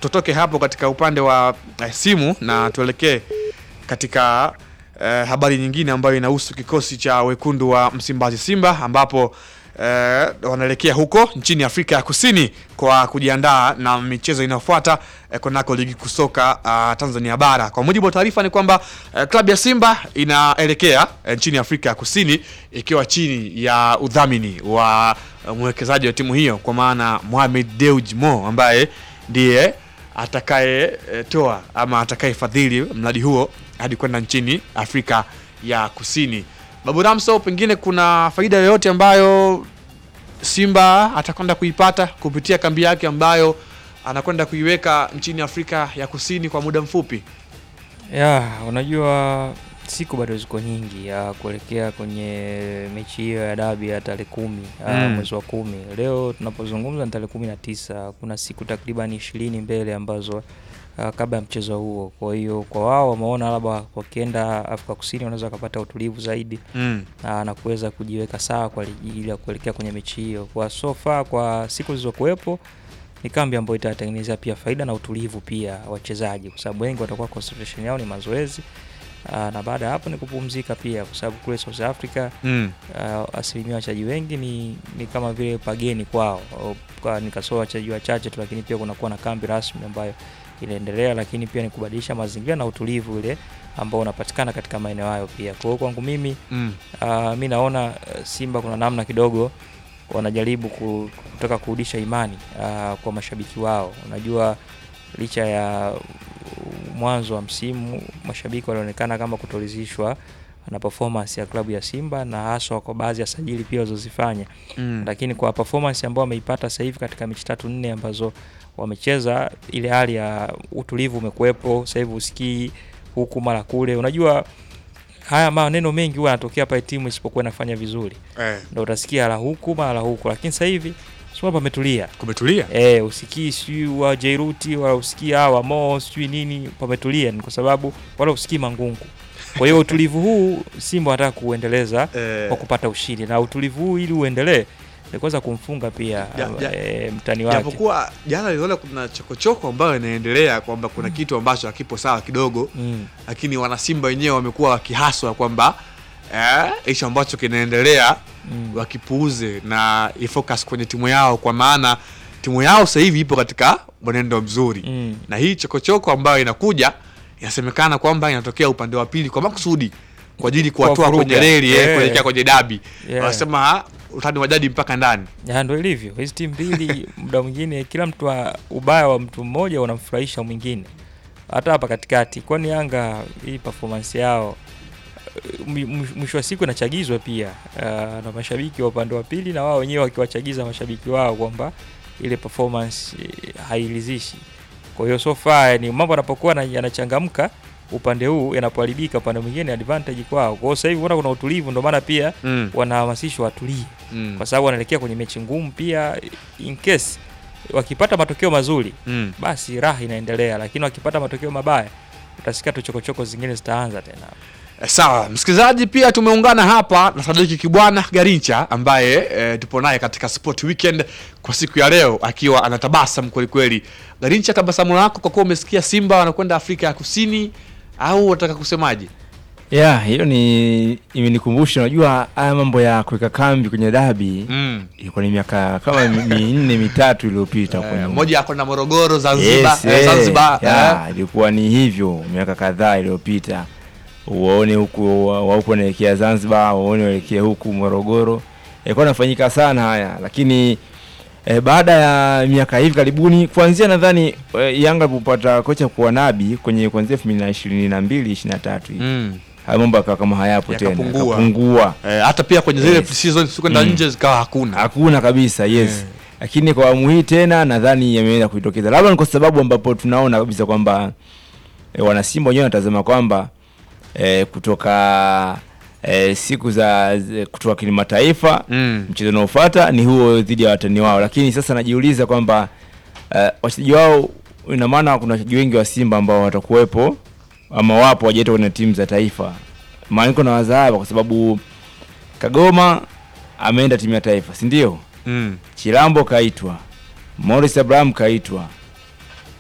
tutoke hapo katika upande wa eh, simu na tuelekee katika eh, habari nyingine ambayo inahusu kikosi cha wekundu wa Msimbazi Simba ambapo eh, wanaelekea huko nchini Afrika ya Kusini kwa kujiandaa na michezo inayofuata eh, kunako ligi kusoka uh, Tanzania bara. Kwa mujibu wa taarifa ni kwamba eh, klabu ya Simba inaelekea eh, nchini Afrika ya Kusini ikiwa chini ya udhamini wa eh, mwekezaji wa timu hiyo kwa maana Mohamed Dewji Mo ambaye ndiye atakayetoa ama atakayefadhili mradi huo hadi kwenda nchini Afrika ya Kusini. Babu Ramso, pengine kuna faida yoyote ambayo Simba atakwenda kuipata kupitia kambi yake ambayo anakwenda kuiweka nchini Afrika ya Kusini kwa muda mfupi? Ya, unajua siku bado ziko nyingi ya kuelekea kwenye mechi hiyo ya dabi ya tarehe kumi Mm. mwezi wa kumi. Leo tunapozungumza ni tarehe kumi na tisa. Kuna siku takriban ishirini mbele ambazo ah, kabla ya mchezo huo. Kwa hiyo kwa wao wameona labda wakienda Afrika Kusini wanaweza wakapata utulivu zaidi Mm. na, na kuweza kujiweka sawa kwa ajili ya kuelekea kwenye mechi hiyo. Kwa so far, kwa siku zilizokuwepo ni kambi ambayo itatengenezea pia faida na utulivu pia wachezaji, kwa sababu wengi watakuwa concentration yao ni mazoezi aa, na baada ya hapo ni kupumzika pia, kwa sababu kule South Africa Mm. uh, asilimia wachezaji wengi ni, ni kama vile pageni kwao, Au kwa nikasoa wachezaji wachache tu, lakini pia kunakuwa na kambi rasmi ambayo inaendelea, lakini pia ni kubadilisha mazingira na utulivu ule ambao unapatikana katika maeneo hayo pia. Kwa hiyo kwangu mimi Mm. uh, mi naona uh, Simba kuna namna kidogo wanajaribu ku- kutaka kurudisha imani uh, kwa mashabiki wao. Unajua, licha ya uh, mwanzo wa msimu mashabiki walionekana kama kutoridhishwa na performance ya klabu ya Simba na haswa kwa baadhi ya sajili pia walizozifanya Mm. lakini kwa performance ambayo wameipata sasa hivi katika mechi tatu nne ambazo wamecheza, ile hali ya utulivu umekuwepo. Sasa hivi usikii huku mara kule. Unajua haya maneno mengi huwa yanatokea pale timu isipokuwa inafanya vizuri, Eh, ndio utasikia la huku mara huku, lakini sasa hivi sio pametulia. kumetulia. Eh, usikii sijui wa Jairuti wala usikii hawa Mo sijui nini, pametulia. Ni kwa sababu wala usikii mangungu. Kwa hiyo utulivu huu Simba wanataka kuendeleza Eh, kwa kupata ushindi na utulivu huu ili uendelee ni kuweza kumfunga pia Ja- ja- e, mtani wake japokuwa jana niliona kuna chokochoko ambayo inaendelea kwamba kuna kitu ambacho hakipo sawa kidogo mm. lakini wanasimba wenyewe wamekuwa wakihaswa kwamba eh, hicho ambacho kinaendelea Mm. wakipuuze na ifocus kwenye timu yao, kwa maana timu yao sasa hivi ipo katika mwenendo mzuri Mm. na hii chokochoko ambayo inakuja inasemekana kwamba inatokea upande wa pili kwa makusudi kwa ajili kuwatoa Kuwavuruga. kwenye reli eh, Yeah. kuelekea kwenye dabi Yeah. wanasema "Ah, utani wa jadi mpaka ndani Ya, ndo ilivyo hizi timu mbili muda mwingine kila mtu wa, ubaya wa mtu mmoja unamfurahisha mwingine hata hapa katikati kwani yanga hii performance yao eh, mwi- mwi- mwisho wa siku inachagizwa pia uh, na mashabiki wa upande wa pili na wao wenyewe wakiwachagiza mashabiki wao kwamba ile performance eh, hairidhishi kwa hiyo so far ni mambo yanapokuwa na- yanachangamka upande huu yanapoharibika upande mwingine advantage kwao kwa hiyo sasa hivi unaona kuna utulivu ndio maana pia mm. wanahamasishwa watulie Mm. kwa sababu wanaelekea kwenye mechi ngumu pia. In case wakipata matokeo mazuri, Mm. basi raha inaendelea, lakini wakipata matokeo mabaya, utasikia tu chokochoko zingine zitaanza tena. Eh, Sawa msikilizaji, pia tumeungana hapa na Sadiki Kibwana Garincha ambaye e, tupo naye katika Sport Weekend kwa siku ya leo akiwa anatabasamu kweli kweli. Garincha, tabasamu lako kwa kuwa umesikia Simba wanakwenda Afrika ya Kusini au unataka kusemaje? ya hiyo ni imenikumbusha, unajua haya mambo ya kuweka kambi kwenye dabi Mm. ilikuwa ni miaka kama mi- minne mitatu iliyopita huko Eh, nyuma. moja yako na Morogoro, Zanzibar, Yes, eh, eh, Zanzibar ya, eh. ilikuwa ni hivyo miaka kadhaa iliyopita, uwaone huku wa wa huku wanaelekea Zanzibar, waone waelekea huku Morogoro, ilikuwa inafanyika sana haya, lakini eh, baada ya miaka hivi karibuni, kuanzia nadhani eh, Yanga alipopata kocha kuwa Nabi kwenye kuanzia elfu mbili na ishirini na mbili ishirini na tatu hivi Mm. haya mambo yakawa kama hayapo tena, Yakapungua. yakapungua Eh, hata pia kwenye zile Yes. season kwenda Mm. nje zikawa hakuna. hakuna kabisa yes Yeah. lakini kwa awamu hii tena nadhani yameenda kujitokeza labda ni kwa sababu ambapo tunaona kabisa kwamba e, wanasimba wenyewe wanatazama kwamba e, kutoka e, siku za z- kutoka kimataifa Mm. mchezo unaofuata ni huo dhidi ya watani wao lakini sasa najiuliza kwamba e, wachezaji wao ina maana kuna wachezaji wengi wa simba ambao watakuwepo ama wapo wajaitwa kwenye timu za taifa maana niko na waza hapa kwa sababu kagoma ameenda timu ya taifa si ndio Mm. Chilambo kaitwa, Morris Abraham kaitwa,